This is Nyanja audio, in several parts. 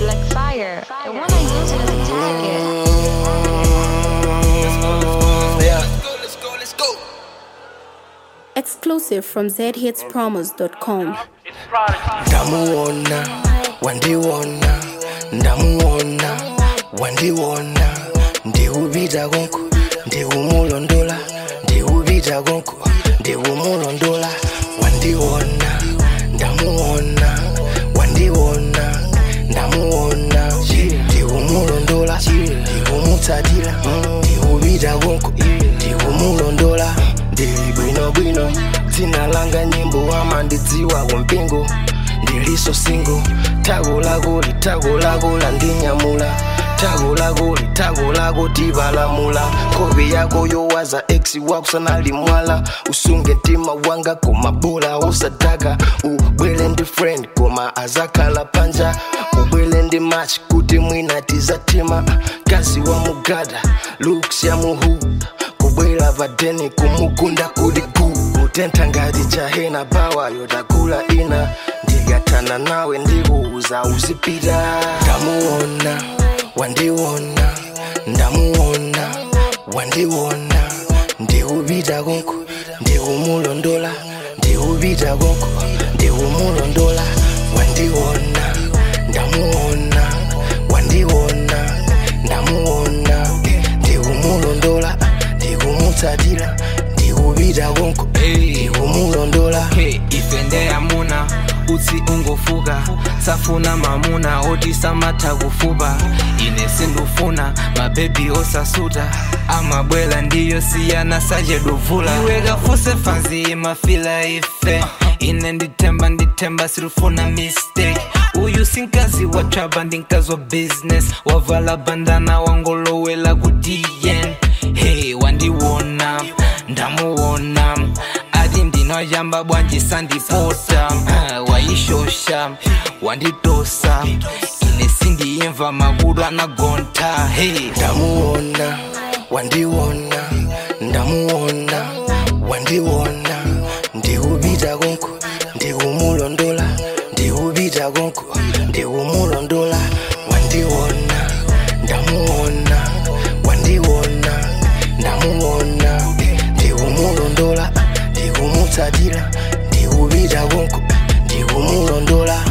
like fire. I wanna use it as a target. Yeah. Exclusive from zhitspromos.com. ndamuona wandiona ndamuona wandiona ndiwupita konko ndiwumulondola ndiwupita konko ndiwumulondola wandiona ndamuona wandiona ndamuona ndiwumulondola ndiwumutsatira ndiwupita konko ndiwumulondola ndili bwinobwino dzina langa nyimbo amandidziwa kumpingo ndiliso singo tako lako litako lako landinyamula tako lako litako lako tipalamula kope yako yowaza ex wakusanali mwala usunge mtima wanga koma bola usadaka ubwele ndi friend koma azakhala panja ubwele ndi match kuti mwina tizatima kazi wa mugada looks ya muhuda kubwera padeni kumugunda kuli gu kutentha ngati chahena bawa yotakula ina ndikathana nawe ndikuuza uzipita ndamuona wandiona ndamuona wandiona ndikupita konko ndikumulondola ndikupita konko ndikumulondola wandiona ndamuona wandiona ndamuona ndikumulondola ndikumutsatira ndikupita konko ndikumulondola hey, ife ndeyamuna utsi ungofuka safuna mamuna oti samatha kufupa ine sindufuna mabebi osasuta amabwela ndiyo siyana sajeduvula iwe kafuse fanzi mafila ife ine nditemba nditemba sirufuna mistake uyu sinkazi wa traba ndinkazi wa business wavala bandana wangolowela ku dn hey wandiwona ndamuwona ati ndinoyamba bwanji sandipota uh, waishosha wanditosa ine sindiyimva makudu anagonta hey ndamuona wandiona ndamuona wandiona ndikupita konko ndikumulondola ndikupita konko ndikumulondola wandiona ndamuona wandiona ndamuona ndikumulondola ndikumutsatira ndikupita konko ndikumulondola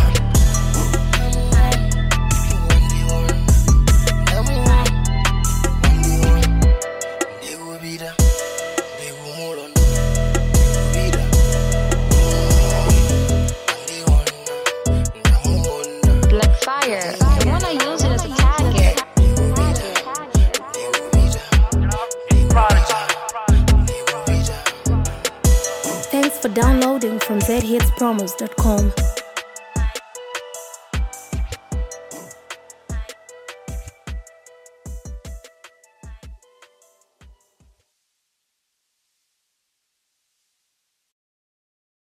ndikupita ndikumulondola ndikupita ndamuona Like fire. I wanna use it as a target. Thanks for downloading from zhitspromos.com.